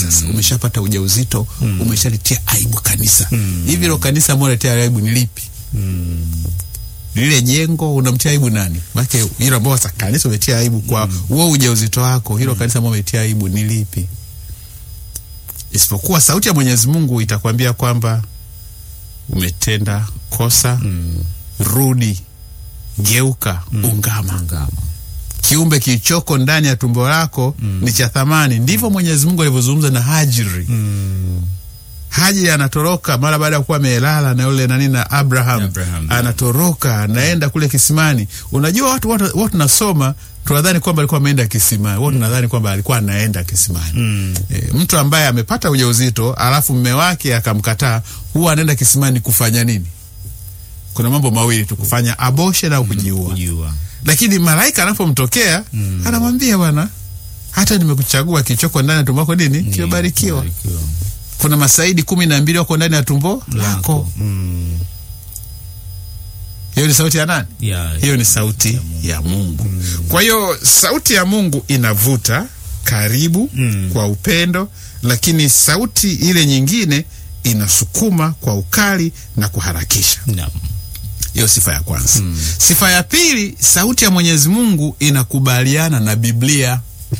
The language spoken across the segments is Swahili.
sasa umeshapata ujauzito umeshalitia aibu kanisa hivi lo kanisa ambao letea aibu ni lipi lile jengo unamtia aibu nani make hilo ambao sasa kanisa umetia aibu kwa huo ujauzito wako hilo kanisa ambao umetia aibu ni lipi isipokuwa sauti ya mwenyezi mungu itakwambia kwamba umetenda kosa rudi geuka ungama Ngama. kiumbe kilichoko ndani ya tumbo lako ni cha thamani ndivyo mwenyezi mungu alivyozungumza na hajiri hajiri anatoroka mara baada ya kuwa amelala na yule nani na abraham, Abraham, anatoroka anaenda kule kisimani unajua watu watu, watu nasoma tunadhani kwamba alikuwa ameenda kisimani watu nadhani kwamba alikuwa anaenda kisimani e, mtu ambaye amepata ujauzito alafu mme wake akamkataa huwa anaenda kisimani kufanya nini kuna mambo mawili tu kufanya abortion au kujiua Kujua. lakini malaika anapomtokea anamwambia bwana hata nimekuchagua kichoko ndani ya tumbo lako nini kimebarikiwa Barikiwa. kuna masaidi kumi na mbili wako ndani ya tumbo lako Mm. hiyo ni sauti ya nani Ya- hiyo ni sauti ya mungu kwa hiyo sauti ya mungu inavuta karibu Mm. kwa upendo lakini sauti ile nyingine inasukuma kwa ukali na kuharakisha Naam. hiyo sifa ya kwanza sifa ya pili sauti ya mwenyezi mungu inakubaliana na biblia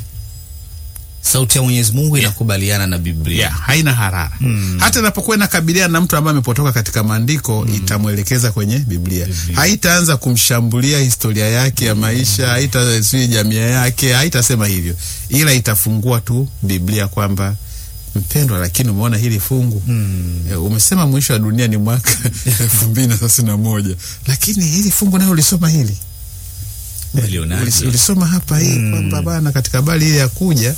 sauti ya mwenyezi mungu inakubaliana na biblia yeah, haina harara hata inapokuwa inakabiliana na mtu ambaye amepotoka katika maandiko itamwelekeza kwenye biblia, haitaanza kumshambulia historia yake ya maisha haita sijui jamii yake haitasema hivyo ila itafungua tu biblia kwamba mpendwa lakini umeona hili fungu e, umesema mwisho wa dunia ni mwaka elfu mbili na thelathini na moja lakini hili fungu nayo ulisoma hili Ulionaje? Ulis- ulisoma hapa hii kwamba bana katika habari ile ya kuja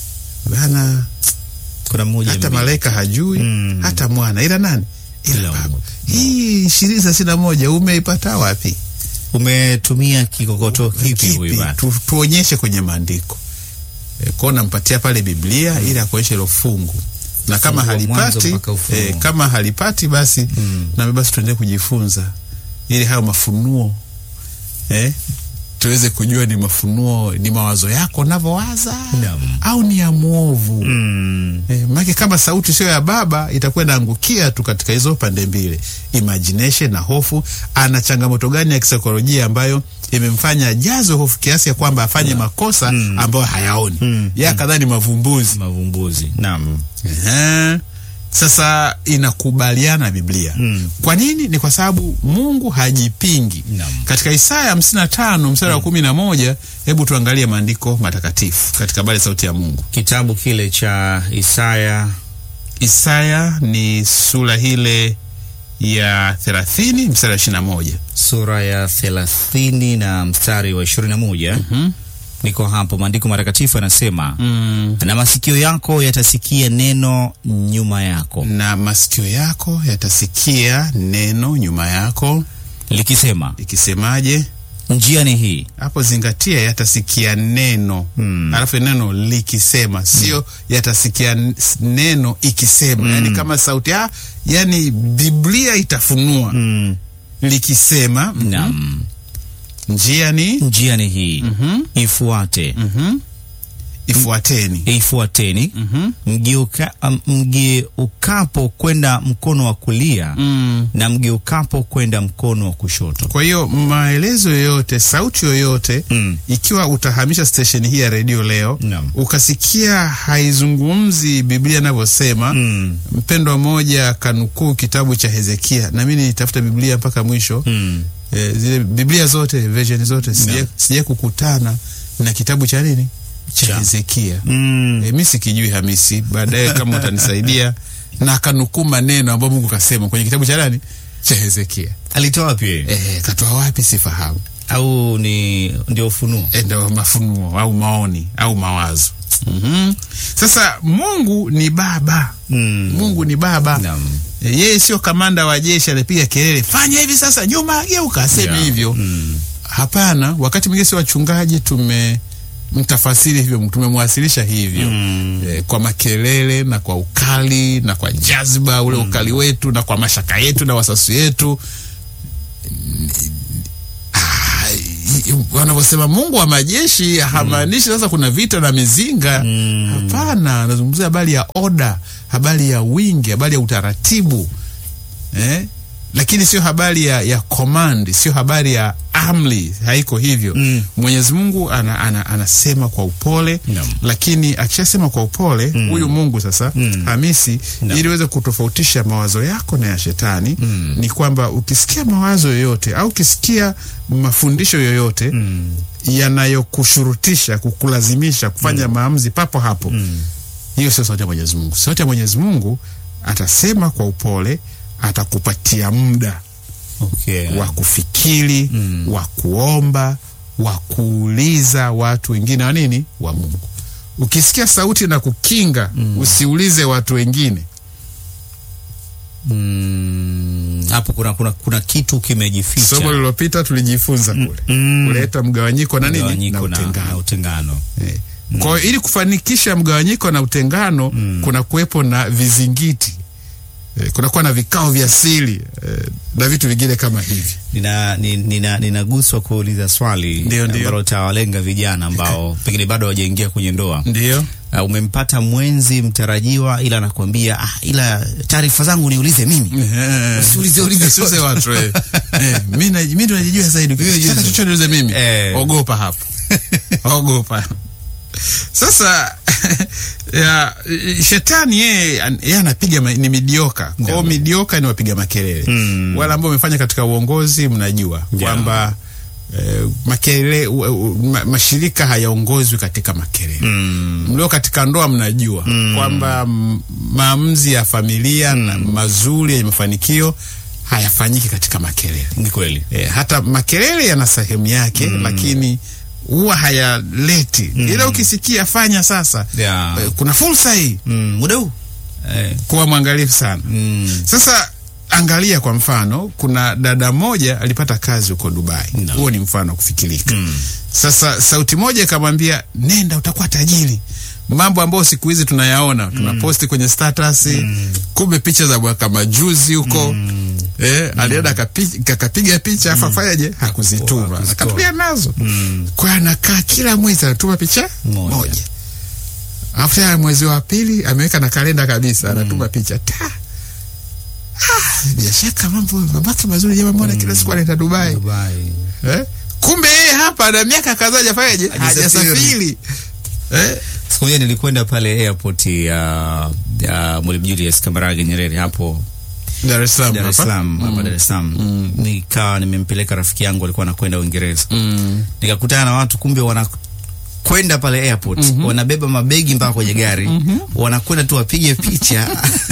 bana kuna mmoja hata mbi- malaika hajui Mm. hata mwana ila nani ila Ila baba Mungu. hii ishirini thelathini na moja umeipata wapi umetumia kikokoto kipi huyu Kipi? bana tu, tuonyeshe kwenye maandiko e, kwao nampatia pale biblia ili akuonyeshe hilo fungu na kama Fungu wa mwanzo halipati mpaka Ufunuo. e, kama halipati basi Mm. nami basi tuendelee kujifunza ili hayo mafunuo eh, tuweze kujua ni mafunuo ni mawazo yako navyowaza Naam. au ni ya mwovu Mm. Eh, maana kama sauti sio ya baba itakuwa inaangukia tu katika hizo pande mbili, imagination na hofu. Ana changamoto gani ya kisaikolojia ambayo imemfanya ajazwe hofu kiasi ya kwamba afanye makosa ambayo hayaoni Mm. yeye akadhani mavumbuzi. mavumbuzi naam Ehe. Sasa inakubaliana na Biblia. Mm. Kwa nini? Ni kwa sababu Mungu hajipingi. Naam. Katika Isaya hamsini na tano mstari wa kumi na moja hebu tuangalie maandiko matakatifu katika habari ya sauti ya Mungu. kitabu kile cha isaya Isaya ni sura hile ya thelathini mstari wa ishirini na moja. sura ya thelathini na mstari wa ishirini na moja Mhm. niko hapo maandiko matakatifu yanasema Mm. na masikio yako yatasikia neno nyuma yako Na masikio yako yatasikia neno nyuma yako likisema ikisemaje? njia ni hii Hapo zingatia, yatasikia neno Mm. alafu neno likisema, sio yatasikia n- neno ikisema. Yani kama sauti ah, yani Biblia itafunua mm. likisema, mhm, nam njia ni njia ni hii mhm, ifuate mhm, ifuateni. ifuateni Mhm, mgeuka, um, mgeukapo kwenda mkono wa kulia mm. na mgeukapo kwenda mkono wa kushoto Kwa hiyo maelezo yoyote, sauti yoyote mm. ikiwa utahamisha stesheni hii ya redio leo Naam. ukasikia haizungumzi Biblia inavyosema Mm. mpendwa mmoja kanukuu kitabu cha Hezekia, na mimi nitafuta Biblia mpaka mwisho Mm. e, zile Biblia zote version zote sija, Naam. sija kukutana na kitabu cha nini cha Cha. Hezekia. Mm. E, mi sikijui Hamisi, baadaye kama utanisaidia na kanukuu maneno ambayo Mungu kasema kwenye kitabu cha nani cha Hezekia. alitoa wapi E, katoa wapi sifahamu. au ni ndio ufunuo E, ndo mafunuo au maoni au mawazo. mm Sasa Mungu ni baba mm. Mungu ni baba Naam. E, yeye sio kamanda wa jeshi anapiga kelele fanya hivi sasa, nyuma geuka, aseme Yeah. hivyo. Mm. Hapana, wakati mwingine si wachungaji tume mtafasiri hivyo, tumemwasilisha hivyo Mm. e, kwa makelele na kwa ukali na kwa jazba ule ukali wetu na kwa mashaka yetu na wasasu yetu. Ah, wanavyosema Mungu wa majeshi hamaanishi sasa kuna vita na mizinga. Hapana, anazungumzia habari ya oda, habari ya wingi, habari ya utaratibu eh? Lakini sio habari ya, ya command, sio habari ya amri, haiko hivyo. Mm. Mwenyezi Mungu ana, ana, anasema kwa upole Naam. lakini akishasema kwa upole huyu Mungu sasa Hamisi, Naam. ili uweze kutofautisha mawazo yako na ya shetani ni kwamba ukisikia mawazo yoyote au ukisikia mafundisho yoyote yanayokushurutisha kukulazimisha kufanya maamuzi papo hapo, hiyo sio sauti ya Mwenyezi Mungu. Sauti ya Mwenyezi Mungu atasema kwa upole, atakupatia muda Okay. wa kufikiri wa kuomba wa kuuliza watu wengine wa nini wa Mungu. Ukisikia sauti na kukinga, usiulize watu wengine. Mm, hapo kuna, kuna, kuna kitu kimejificha. Somo lililopita tulijifunza kule Mm. kuleta mgawanyiko na nini na Mgawanyiko na, na utengano. utengano. Eh. Kwa hiyo ili kufanikisha mgawanyiko na utengano kuna kuwepo na vizingiti eh, kunakuwa na vikao vya siri eh, na vitu vingine kama hivi. Nina, ni- nina, ninaguswa kuuliza swali Ndio, ndio. ambalo tawalenga vijana ambao pengine bado hawajaingia kwenye ndoa. Ndio Uh, umempata mwenzi mtarajiwa, ila anakuambia ah, ila taarifa zangu niulize mimi. Usiulize, ulize Usiulize watu eh. Eh, mimi na- mimi ndo najijua zaidi. Ukitaka chochote niulize mimi. Eh. Ogopa hapo. Ogopa. Sasa ya, shetani yeye an- yeye anapiga ma- ni midioka. Kwa hiyo Ndio. midioka ni wapiga makelele. Mm. Wale ambao wamefanya katika uongozi mnajua Ndio. kwamba eh, makelele u, u, ma, mashirika hayaongozwi katika makelele Mm. mlio katika ndoa mnajua kwamba m- maamuzi ya familia na mazuri yenye mafanikio hayafanyiki katika makelele. Ni kweli. E, hata makelele yana sehemu yake lakini huwa hayaleti ila ukisikia fanya sasa Yeah. e, kuna fursa hii Mm, muda huu eh, kuwa mwangalifu sana mm, sasa angalia kwa mfano kuna dada moja alipata kazi huko Dubai No. huo ni mfano wa kufikirika Mm. sasa sauti moja ikamwambia nenda utakuwa tajiri mambo ambayo siku hizi tunayaona tunaposti kwenye status kumbe picha za mwaka majuzi huko eh, alienda akapi- akapiga picha afa fanyaje hakuzituma Hakuzitoa. akatulia nazo mm, kwa hiyo anakaa kila mwezi anatuma picha Moja. moja alafu tena mwezi wa pili ameweka na kalenda kabisa anatuma picha ta Ah, bila shaka mambo mamake mazuri jamaa mbona kila siku anaenda Dubai Dubai. eh? kumbe yeye hapa na miaka kadhaa hajafanyaje Hajasafiri. hajasafiri eh? Siku moja nilikwenda pale airport ya, ya Mwalimu Julius Kambarage Nyerere hapo Dar es Salaam Dar es hapa. Salaam hapa Dar es Salaam nikawa nimempeleka rafiki yangu alikuwa anakwenda Uingereza Mm. nikakutana na watu kumbe wanakwenda pale airport wanabeba mabegi mpaka kwenye gari wanakwenda tu wapige picha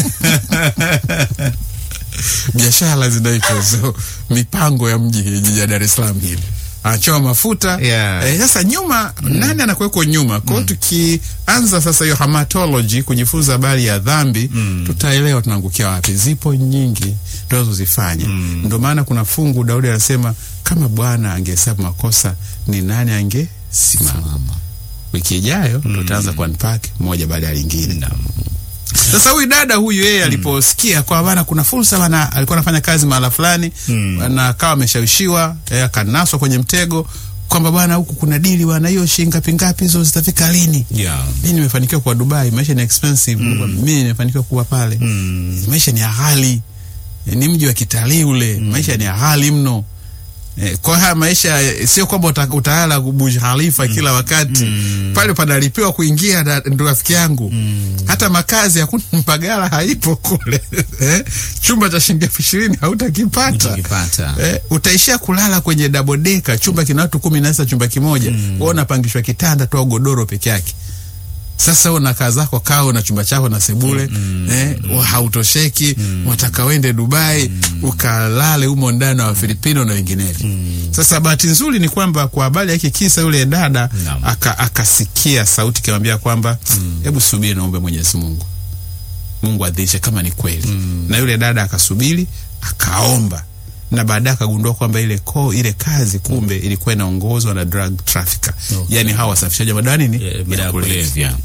biashara zinaitwa hizo mipango ya mji jiji ya Dar es Salaam hili anachoma mafuta Yeah. eh, sasa nyuma nani anakuweko nyuma kwao tukianza sasa hiyo hamatology kujifunza habari ya dhambi tutaelewa tunaangukia wapi zipo nyingi tunazozifanya ndio maana kuna fungu Daudi anasema kama Bwana angehesabu makosa ni nani angesimama wiki ijayo tutaanza ku unpack moja baada ya lingine sasa huyu dada huyu yeye aliposikia kwa bana kuna fursa bana, alikuwa anafanya kazi mahala fulani na akawa ameshawishiwa eh, akanaswa kwenye mtego kwamba bwana, huku kuna dili bwana, hiyo shilingi ngapi ngapi hizo zitafika lini? yeah. Mimi nimefanikiwa kuwa Dubai, maisha ni expensive. Mimi nimefanikiwa kuwa pale, maisha ni ya ghali, Eh, ni mji wa kitalii ule, maisha ni ya ghali mno. Eh, kwa haya maisha eh, sio kwamba uta, utalala Burj Khalifa kila wakati pale panalipiwa kuingia, na- ndo rafiki yangu hata makazi hakuna, mpagala haipo kule eh, chumba cha shilingi elfu ishirini hautakipata Utakipata. eh, utaishia kulala kwenye dabodeka, chumba kina watu kumi na sita chumba kimoja mm. wewe unapangishwa kitanda tu au godoro peke yake. Sasa wewe unakaa zako kao na chumba chako na sebule eh, wa- hautosheki unataka uende Dubai ukalale humo ndani na Wafilipino na wenginevyo. Sasa bahati nzuri ni kwamba kwa habari ya hiki kisa, yule dada Naam. aka, akasikia sauti ikimwambia kwamba hebu subiri, naombe Mwenyezi Mungu Mungu adhirishe kama ni kweli. Na yule dada akasubiri akaomba, na baadaye akagundua kwamba ile ko, ile kazi kumbe ilikuwa inaongozwa na drug trafficker, Okay. yani hawa wasafishaji wa madawa nini Eh, madawa ya kulevya.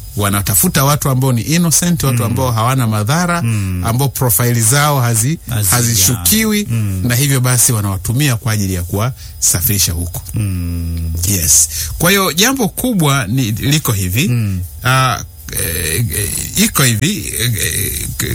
wanatafuta watu ambao ni innocent, watu ambao hawana madhara, ambao profaili zao hazi, Hazi- hazishukiwi na hivyo basi wanawatumia kwa ajili ya kuwasafirisha huko. Yes. Kwa hiyo jambo kubwa ni liko hivi Ah, eh, eh, iko hivi eh, eh,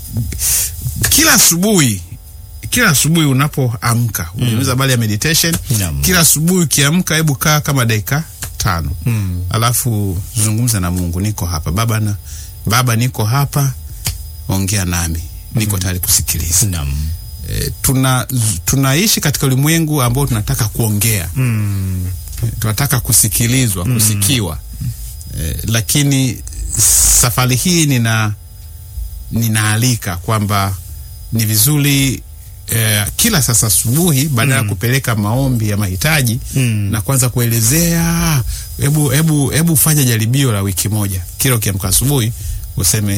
kila asubuhi kila asubuhi unapoamka unaweza habari ya meditation Naam. kila asubuhi ukiamka hebu kaa kama dakika tano alafu zungumza na Mungu niko hapa baba na baba niko hapa ongea nami niko tayari kusikiliza Naam. e, tuna tunaishi katika ulimwengu ambao tunataka kuongea Mm. tunataka kusikilizwa kusikiwa e, lakini safari hii nina ninaalika kwamba ni vizuri eh, kila sasa asubuhi badala ya kupeleka maombi ya mahitaji Mm. na kwanza kuelezea hebu hebu hebu fanya jaribio la wiki moja kila ukiamka asubuhi useme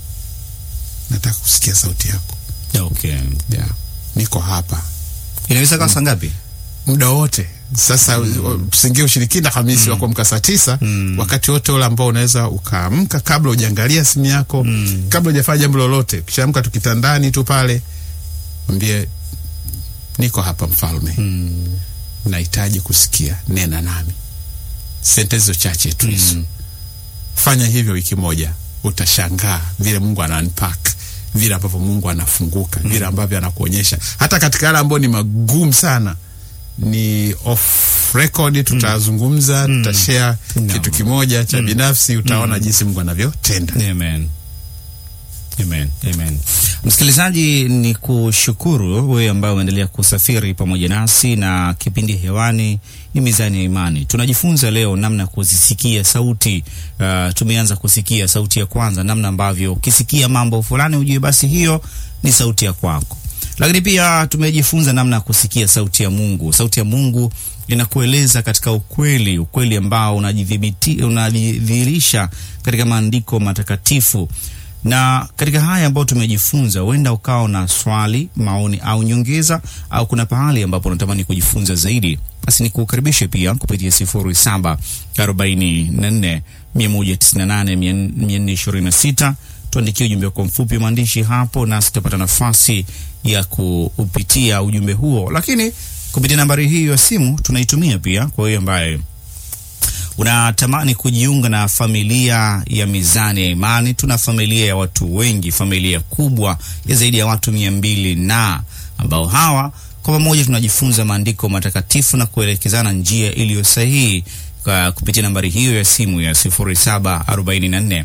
nataka kusikia sauti yako Okay. yeah. niko hapa Inaweza kawa saa ngapi? muda wote sasa mm. tusingie ushirikina Hamisi wa kuamka saa tisa Mm. wakati wote ule ambao unaweza ukaamka kabla hujaangalia simu yako Mm. kabla hujafanya jambo lolote kishaamka tu kitandani tu pale mwambie niko hapa mfalme Mm. nahitaji kusikia nena nami sentensi chache tu hizo Mm. fanya hivyo wiki moja utashangaa vile mungu ana unpack vile ambavyo mungu anafunguka vile ambavyo anakuonyesha hata katika yale ambayo ni magumu sana ni off record tutazungumza tutashare Naam. kitu kimoja cha binafsi utaona jinsi mungu anavyotenda Amen. Amen. Amen. Msikilizaji, ni kushukuru wewe ambaye umeendelea kusafiri pamoja nasi na kipindi hewani ni Mizani ya Imani. Tunajifunza leo namna ya kuzisikia sauti. Uh, tumeanza kusikia sauti ya kwanza, namna ambavyo ukisikia mambo fulani ujue basi hiyo ni sauti ya kwako. Lakini pia tumejifunza namna ya kusikia sauti ya Mungu. Sauti ya Mungu inakueleza katika ukweli, ukweli ambao unajidhibiti unajidhihirisha katika maandiko matakatifu. Na katika haya ambayo tumejifunza, huenda ukawa na swali, maoni au nyongeza, au kuna pahali ambapo unatamani kujifunza zaidi, basi nikukaribishe pia kupitia sifuri saba arobaini na nne mia moja tisini na nane mia nne ishirini na sita tuandikie ujumbe wako mfupi maandishi hapo, nasi tutapata nafasi ya kuupitia ujumbe huo, lakini kupitia nambari hii ya simu tunaitumia pia kwa hiyo ambaye unatamani kujiunga na familia ya Mizani ya Imani. Tuna familia ya watu wengi, familia kubwa ya zaidi ya watu mia mbili na ambao hawa kwa pamoja tunajifunza maandiko matakatifu na kuelekezana njia iliyo sahihi kwa kupitia nambari hiyo ya simu ya 0744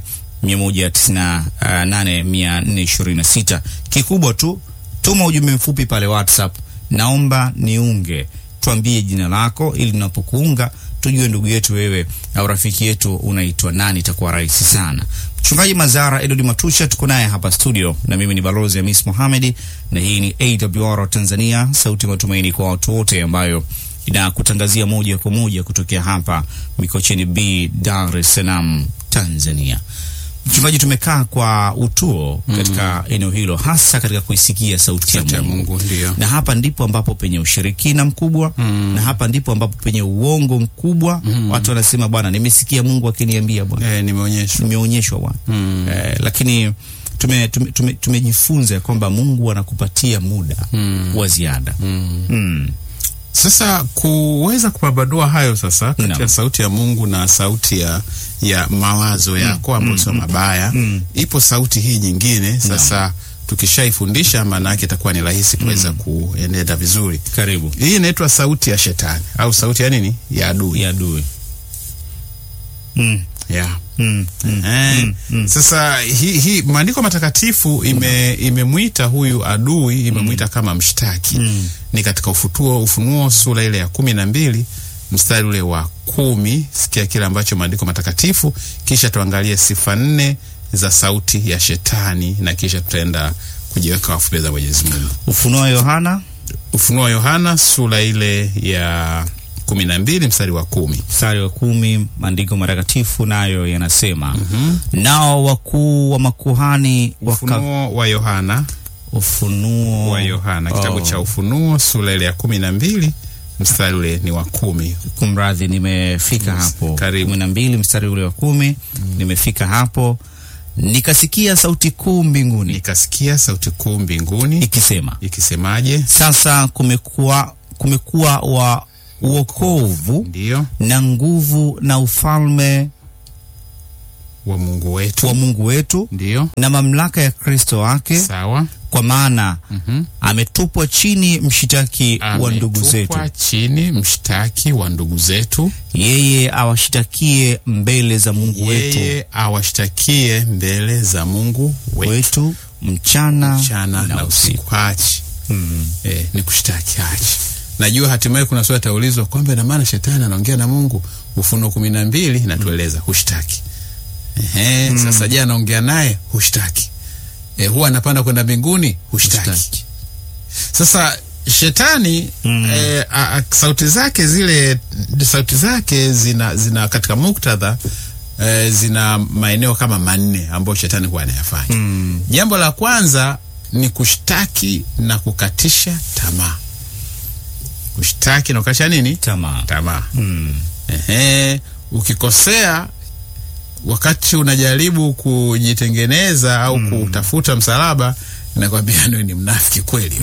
198 Kikubwa tu tuma ujumbe mfupi pale WhatsApp, naomba niunge, tuambie jina lako ili tunapokuunga tujue ndugu yetu wewe au rafiki yetu unaitwa nani, itakuwa rahisi sana. Mchungaji Mazara Edward Matusha tuko naye hapa studio, na mimi ni balozi Hamis Mohamed, na hii ni AWR Tanzania, sauti ya matumaini kwa watu wote, ambayo inakutangazia moja kwa moja kutokea hapa Mikocheni B, Dar es Salaam, Tanzania. Mchungaji, tumekaa kwa utuo katika eneo hilo, hasa katika kuisikia sauti ya Sauti ya Mungu Mungu ndio na hapa ndipo ambapo penye ushirikina mkubwa na hapa ndipo ambapo penye uongo mkubwa. Watu wanasema bwana, nimesikia Mungu akiniambia bwana, eh, nimeonyeshwa nimeonyeshwa bwana eh, lakini tume, tume, tume, tumejifunza kwamba Mungu anakupatia muda wa ziada mm. Sasa kuweza kupambanua hayo sasa kati Naam. ya sauti ya Mungu na sauti ya, ya mawazo yako ambayo sio mabaya, ipo sauti hii nyingine. Sasa tukishaifundisha, maana yake itakuwa ni rahisi kuweza kuenenda vizuri. Karibu Hii inaitwa sauti ya shetani au sauti ya nini? Ya adui ya adui mm. yeah. Mm. Mm. Eh, Sasa hii hi, maandiko matakatifu ime imemwita huyu adui imemwita kama mshtaki ni katika ufutuo Ufunuo sura ile ya kumi na mbili mstari ule wa kumi. Sikia kile ambacho maandiko matakatifu, kisha tuangalie sifa nne za sauti ya shetani na kisha tutaenda kujiweka wafu mbele za Mwenyezi Mungu. Ufunuo wa Yohana Ufunuo wa Yohana sura ile ya kumi na mbili mstari wa kumi. mstari wa kumi maandiko matakatifu nayo yanasema nao wakuu wa makuhani waka Ufunuo wa Yohana ufunuo wa Yohana kitabu Oh. cha Ufunuo sura ile ya kumi na mbili mstari ule ni wa kumi. Kumradhi, nimefika hapo karibu. kumi na mbili mstari ule wa kumi nimefika hapo, nikasikia sauti kuu mbinguni Nikasikia sauti kuu mbinguni ikisema, ikisemaje? sasa kumekuwa kumekuwa wa uokovu Ndiyo, na nguvu na ufalme wa Mungu wetu. wa Mungu wetu Ndiyo, na mamlaka ya Kristo wake, sawa. kwa maana Mhm. ametupwa chini mshitaki wa ndugu zetu, Ametupwa chini mshtaki wa ndugu zetu, yeye awashitakie mbele za Mungu wetu yeye awashtakie mbele za Mungu wetu wetu mchana, mchana na usiku. Hachi Mm. eh, ni kushtaki hachi. Najua hatimaye kuna swali ataulizwa kwamba ina maana shetani anaongea na Mungu. Ufunuo kumi na mbili inatueleza hushtaki. Ehe, sasa je, anaongea naye? Hushtaki. Eh, huwa anapanda kwenda mbinguni? Hushtaki. Hushtaki. Sasa shetani Mm. eh, a, a, sauti zake zile sauti zake zina, zina katika muktadha eh, zina maeneo kama manne ambayo shetani huwa anayafanya. Mm. Jambo la kwanza ni kushtaki na kukatisha tamaa. Kushtaki na kukatisha nini? Tamaa. Tamaa. Mm. Ehe, ukikosea wakati unajaribu kujitengeneza au kutafuta msalaba, nakwambia wewe ni mnafiki kweli.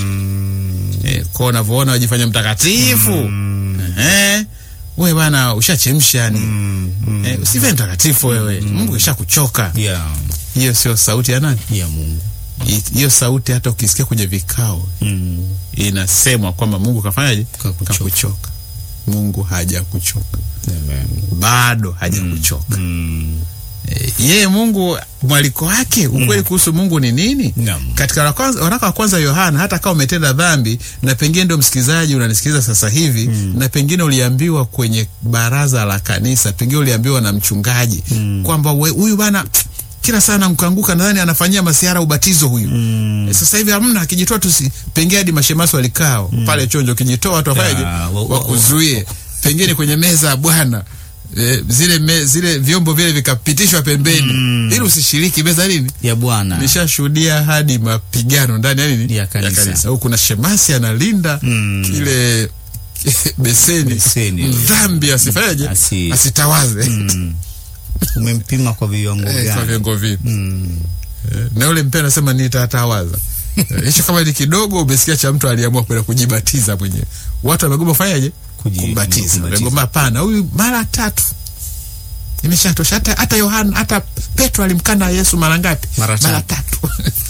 Mm. Eh, kwa unavyoona wajifanya mtakatifu eh, wewe bana ushachemsha yani Mm. eh, usive mtakatifu wewe, Mungu ishakuchoka. Yeah. Hiyo sio sauti ya nani? Ya Mungu. Hi- Hiyo sauti hata ukisikia kwenye vikao Mm. inasemwa kwamba Mungu kafanyaje? Kakuchoka. Kakuchoka. Mungu hajakuchoka, Amen. bado hajakuchoka. Mm. Eh, yeye Mungu mwaliko wake ukweli kuhusu Mungu ni nini? Naam. Katika la kwanza- waraka wa kwanza Yohana, hata kama umetenda dhambi na pengine ndio msikilizaji unanisikiliza sasa hivi na pengine uliambiwa kwenye baraza la kanisa, pengine uliambiwa na mchungaji kwamba we- huyu bana kila sana mkanguka, nadhani anafanyia masiara ubatizo huyu. Eh, Sasa hivi hamna, akijitoa tu si- pengine hadi mashemasi walikao pale chonjo, ukijitoa watu wafanyaje? Ah, wa- wa- Wakuzuie pengine kwenye meza ya Bwana eh, zile me, zile vyombo vile vikapitishwa pembeni ili usishiriki meza nini Ya Bwana. nishashuhudia hadi mapigano ndani ya nini Ya kanisa. au kuna shemasi analinda Mm. kile beseni, Beseni. mdhambi asifanyaje Asi- asitawaze Mm. Umempima kwa viwango Eh, kwa gani? vyengo vipi Mm. Eh, na yule mpea anasema nitatawaza Eh, hicho kama ni kidogo umesikia cha mtu aliamua kwenda kujibatiza mwenyewe watu wamegoma kufanyaje Kuji- kumbatiza kumbatiza. wamegoma hapana huyu mara tatu imeshatosha hata hata Yohana hata Petro alimkana Yesu mara ngapi Mara tatu. tatu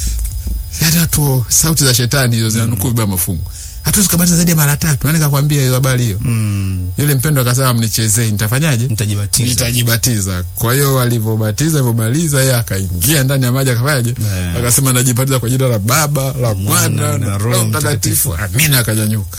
yaani watu sauti za shetani hizo zinanukuu vibaya mafungu hatuwezi kubatiza zaidi ya mara tatu nani kakwambia hiyo habari hiyo Mm. yule mpendo akasema mnichezee nitafanyaje Mtajibatiza. nitajibatiza. Kwa hiyo alivyobatiza alivyomaliza, yeye akaingia ndani ya maji akafanyaje? Eh. Akasema najibatiza kwa jina la Baba la Mwana na Roho Mtakatifu, amina. Akanyanyuka.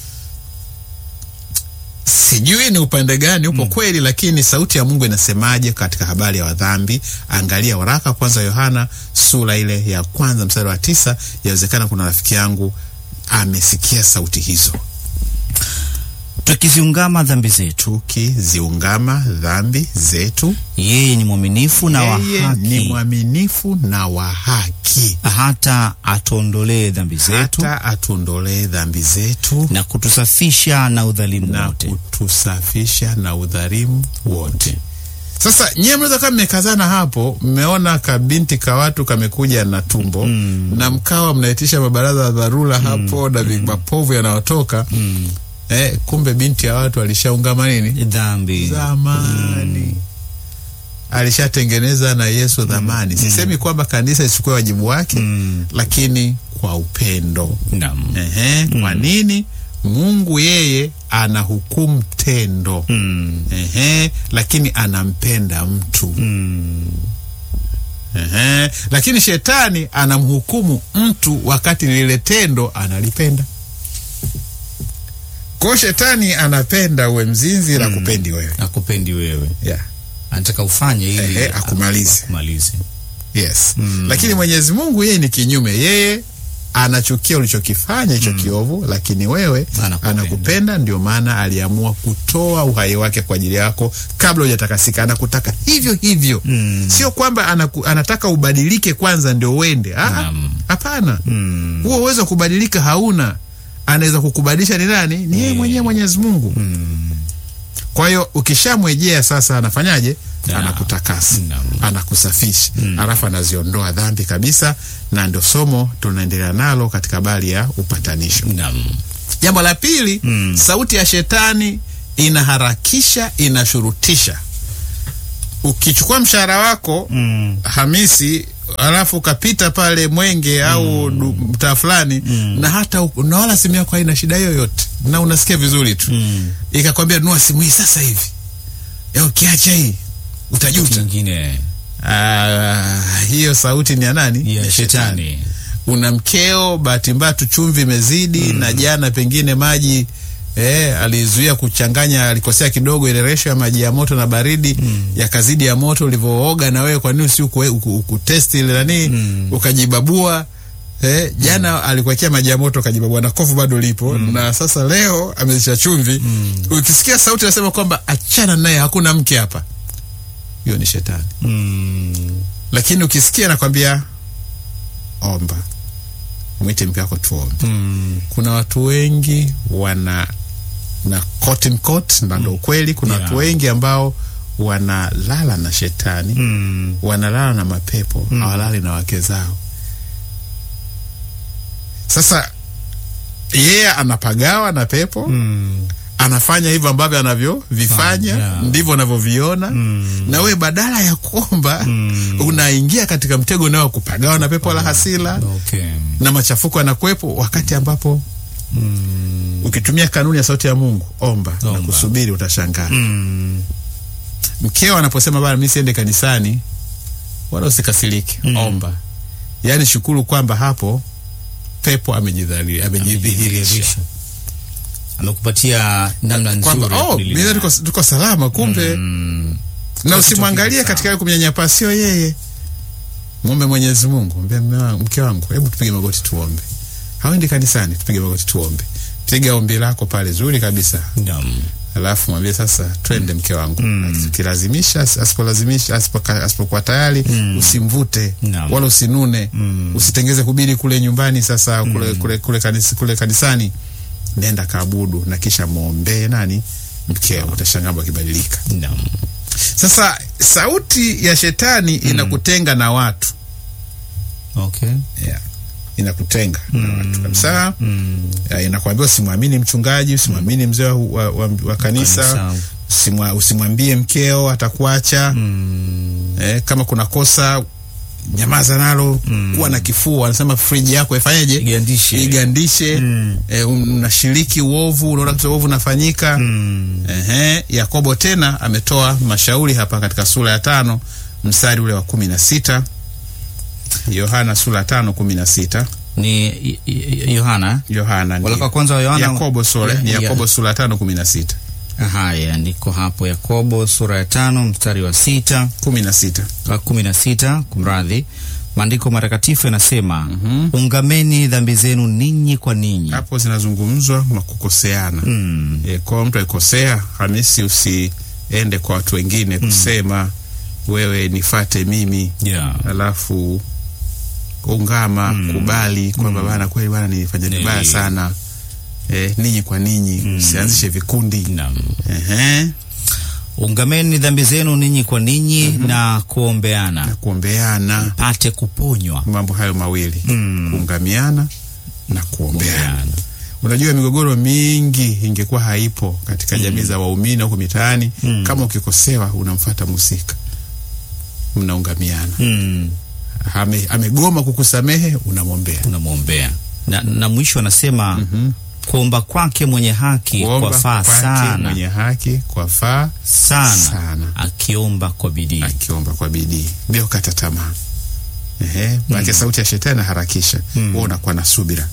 Sijui ni upande gani upo kweli, lakini sauti ya Mungu inasemaje katika habari ya wadhambi? Angalia waraka kwanza Yohana sura ile ya kwanza mstari wa tisa. Yawezekana kuna rafiki yangu amesikia sauti hizo. Tukiziungama dhambi zetu, Tukiziungama dhambi zetu yeye ni mwaminifu na wa yeye ni haki, mwaminifu na wa haki hata atuondolee dhambi zetu hata atuondolee dhambi zetu na kutusafisha na udhalimu na wote. kutusafisha na udhalimu wote. Sasa nyewe mnaweza kama mmekazana hapo, mmeona kabinti ka watu kamekuja na tumbo na mkawa mnaitisha mabaraza ya dharura hapo na mapovu yanayotoka eh, kumbe binti ya watu alishaungama nini Dhambi zamani alishatengeneza na Yesu dhamani. Sisemi kwamba kanisa isichukue wajibu wake, Mm. lakini kwa upendo. Naam. Ehe, kwa nini? Mungu yeye anahukumu tendo Mm. ehe, lakini anampenda mtu Mm. ehe, lakini shetani anamhukumu mtu wakati lile tendo analipenda. Kwa hiyo shetani anapenda uwe mzinzi na kupendi wewe Akupendi wewe, yeah. anataka ufanye ili Ehe, akumalize. akumalize. Yes. Lakini Mwenyezi Mungu yeye ni kinyume. Yeye anachukia ulichokifanya hicho kiovu, lakini wewe Anakupenda. anakupenda. Ndio maana aliamua kutoa uhai wake kwa ajili yako kabla hujatakasika. Anakutaka hivyo hivyo, Mm. sio kwamba anaku, anataka ubadilike kwanza ndio uende. Ah, ah, Naam. Hapana, Mm. huo uwezo wa kubadilika hauna. anaweza kukubadilisha ni nani? Ni yeye mwenyewe Mwenyezi Mungu. Kwa hiyo ukishamwejea sasa, anafanyaje? Na. Anakutakasa, Naam. anakusafisha, alafu anaziondoa dhambi kabisa, na ndio somo tunaendelea nalo katika habari ya upatanisho. Naam. Jambo la pili, sauti ya shetani inaharakisha, inashurutisha. Ukichukua mshahara wako Mm. Hamisi alafu ukapita pale Mwenge au du- mtaa fulani na hata u- na wala simu yako haina shida yoyote na unasikia vizuri tu Mm. ikakwambia nunua simu hii sasa hivi, ya ukiacha hii utajuta. Kingine Ah, hiyo sauti ni ya nani? ya shetani. Una mkeo, bahati mbaya tu chumvi imezidi na jana pengine maji eh, alizuia kuchanganya, alikosea kidogo ile resho ya maji ya moto na baridi yakazidi ya moto ulivyooga, na wewe kwa nini usi uku, uku, ukutesti ile nani ukajibabua Eh, jana alikuwekea maji ya moto ukajibabua na kovu bado lipo na sasa leo amezisha chumvi. Ukisikia sauti nasema kwamba achana naye, hakuna mke hapa, hiyo ni shetani Mm. lakini ukisikia nakwambia omba, mwite mke wako tuombe. Mm. Kuna watu wengi wana na quote in quote, na ndo ukweli. Kuna Yeah. watu wengi ambao wanalala na shetani, Mm. wanalala na mapepo, hawalali na wake zao. Sasa yeye anapagawa na pepo Mm. anafanya hivyo ambavyo anavyovifanya Yeah. ndivyo anavyoviona Mm. na we badala ya kuomba Mm. unaingia katika mtego unao kupagawa na pepo la hasila Okay. na machafuko yanakuwepo, wakati ambapo Mm. ukitumia kanuni ya sauti ya Mungu, omba, na Omba. kusubiri, utashangaa. Mm. Mkeo anaposema bana, mimi siende kanisani, wala usikasirike, Mm. omba. Yaani shukuru kwamba hapo pepo amejidhali- amejidhihirisha Amejidhihirisha. amekupatia namna nzuri kwamba ya oh, kulilinda. mimi tuko, tuko salama kumbe Mm. na Kitu usimwangalie kile katika sawa. yale kumnyanyapaa, sio yeye. Muombe Mwenyezi Mungu, mbie mme wangu, mke wangu, hebu tupige magoti tuombe. Hawendi kanisani, tupige magoti tuombe. Piga ombi lako pale zuri kabisa, Naam. alafu mwambie sasa, twende mke wangu. Mm. Ukilazimisha, asipolazimisha, asipoka- asipokuwa tayari, usimvute Naam. wala usinune, Mm. usitengeze kubiri kule nyumbani. Sasa kule, kule, kule, kanisa, kule kanisani, nenda kaabudu na kisha mwombee nani mkeo, utashangaa mambo yakibadilika. Naam. Sasa sauti ya shetani inakutenga na watu Okay. yeah. Inakutenga na watu kabisa Mm. yeah, inakwambia usimwamini mchungaji, usimwamini mzee wa, wa, wa, wa kanisa, Kanisa. usimwa, usimwambie mkeo atakuacha. Mm. Eh, kama kuna kosa nyamaza nalo. Kuwa na kifua, anasema friji yako ifanyeje? Igandishe. Igandishe. Mm. Eh, unashiriki uovu, unaona kitu uovu unafanyika Mm. Ehe, Yakobo tena ametoa mashauri hapa katika sura ya tano mstari ule wa kumi na sita Yohana sura ya tano kumi na sita Ni Y- Y- Yohana. Yohana Waraka wa ndiyo. kwanza wa Yohana. Yakobo sore ni Ya- Yakobo sura ya tano kumi na sita Haya, ndiko hapo Yakobo sura ya tano mstari wa sita kumi na sita wa kumi na sita kumradhi. Maandiko matakatifu yanasema ungameni dhambi zenu ninyi kwa ninyi. hapo zinazungumzwa na kukoseana. Mm. E, kwa mtu akikosea, Hamisi, usiende kwa watu wengine kusema wewe nifate mimi Yeah. alafu ungama kubali kwamba bana, kweli bana, nilifanya Ni- vibaya sana. E, ninyi kwa ninyi, usianzishe vikundi. Naam. Ehe, Ungameni dhambi zenu ninyi kwa ninyi na na kuombeana kuombeana, pate kuponywa. mambo hayo mawili Mm. kuungamiana na kuombeana. Kuombeana. Unajua, migogoro mingi ingekuwa haipo katika jamii za waumini huko mitaani Mm. kama ukikosewa unamfata musika, mnaungamiana. Mm. Ame, amegoma kukusamehe, unamwombea. Unamwombea na, na mwisho anasema Mhm. kuomba kwake mwenye haki Kuomba kwafaa kwake sana mwenye haki kwa faa sana, sana. akiomba kwa bidii. akiomba kwa bidii bila kukata tamaa. Ehe, maana sauti ya shetani inaharakisha, wewe unakuwa na subira.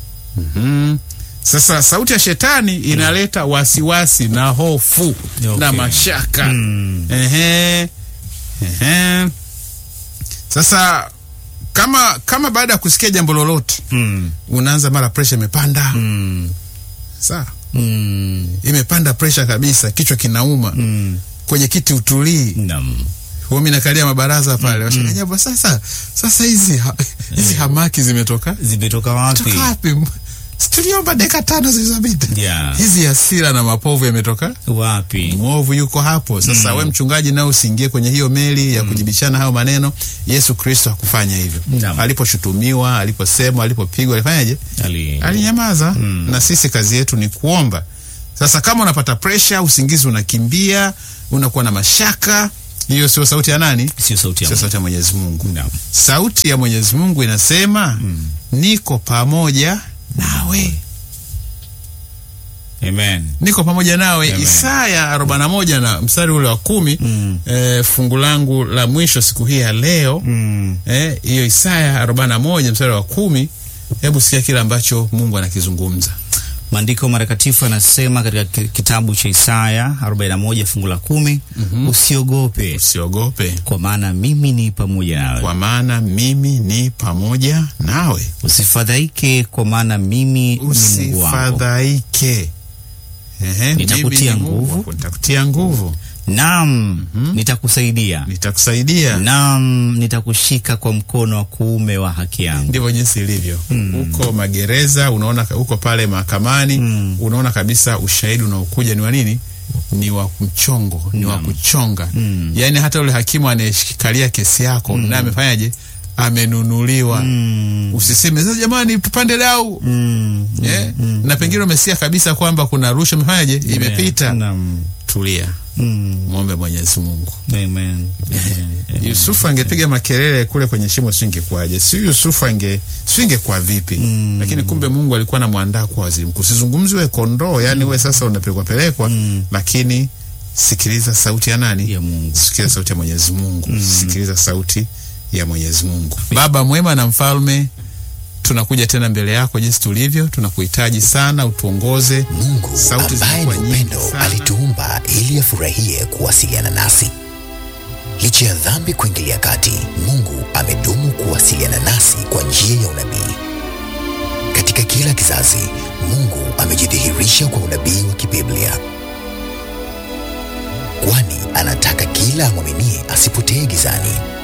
Mhm. Sasa sauti ya shetani inaleta wasiwasi na hofu Okay. na mashaka. Mm. Ehe. Ehe. Sasa kama kama baada ya kusikia jambo lolote Mm. unaanza mara presha imepanda, Mm. sawa, Mm. imepanda presha kabisa, kichwa kinauma, Mm. kwenye kiti utulii Naam. huwa mimi nakalia mabaraza pale mm, mm. Sasa sasa hizi ha, hizi hamaki zimetoka Zimetoka wapi? toka wapi? Si tuliomba dakika tano zilizopita Yeah. hizi hasira na mapovu yametoka Wapi? mwovu yuko hapo sasa we mchungaji nao usiingie kwenye hiyo meli ya kujibishana hayo maneno yesu kristo hakufanya hivyo Naam. aliposhutumiwa aliposemwa alipopigwa alifanyaje Ali. alinyamaza na sisi kazi yetu ni kuomba sasa kama unapata presha usingizi unakimbia unakuwa na mashaka hiyo sio sauti ya nani Sio sauti ya sio Mungu. sauti ya mwenyezi mungu Naam. sauti ya mwenyezi mungu inasema niko pamoja nawe Amen. niko pamoja nawe Amen. isaya 41 na mstari ule wa kumi Mm. eh, fungu langu la mwisho siku hii ya leo Mm. eh, hiyo isaya 41 mstari wa kumi hebu sikia kile ambacho mungu anakizungumza Maandiko matakatifu yanasema katika ki- kitabu cha Isaya 41 fungu la kumi, usiogope usiogope kwa maana mimi ni pamoja nawe, kwa maana mimi ni pamoja nawe usifadhaike kwa maana mimi ni Mungu wako, usifadhaike Ehe, Nitakutia mimi ni Mungu nguvu. wako, nitakutia nguvu naam nitakusaidia, nitakusaidia naam nitakushika kwa mkono wa kuume wa haki yangu. ndivyo jinsi ilivyo huko magereza unaona huko pale mahakamani Mm. unaona kabisa ushahidi unaokuja ni wa nini ni wa mchongo ni wa Naam. kuchonga Mm. yaani hata ule hakimu anayeshikalia kesi yako naye amefanyaje amenunuliwa Mm. usiseme sasa jamani tupande dau Mm. Eh, na pengine umesikia kabisa kwamba kuna rushwa imefanyaje imepita Naam. tulia Mm. mwombe mwenyezi mungu Amen. Amen. yusufu angepiga makelele kule kwenye shimo singekuwaje si yusufu ange singekuwa vipi Mm. lakini kumbe mungu alikuwa anamwandaa kwa waziri mkuu sizungumzi we kondoo yani we sasa unapelekwa pelekwa Mm. lakini sikiliza sauti ya nani Ya Mungu. sikiliza sauti ya mwenyezi mungu sikiliza sauti ya mwenyezi mungu baba mwema na mfalme tunakuja tena mbele yako jinsi tulivyo tunakuhitaji sana utuongoze Mungu Sauti ambaye ni zinakuwa nyingi upendo sana. alituumba ili afurahie kuwasiliana nasi. Licha ya dhambi kuingilia kati, Mungu amedumu kuwasiliana nasi kwa njia ya unabii. Katika kila kizazi, Mungu amejidhihirisha kwa unabii wa kibiblia, kwani anataka kila amwaminie asipotee gizani,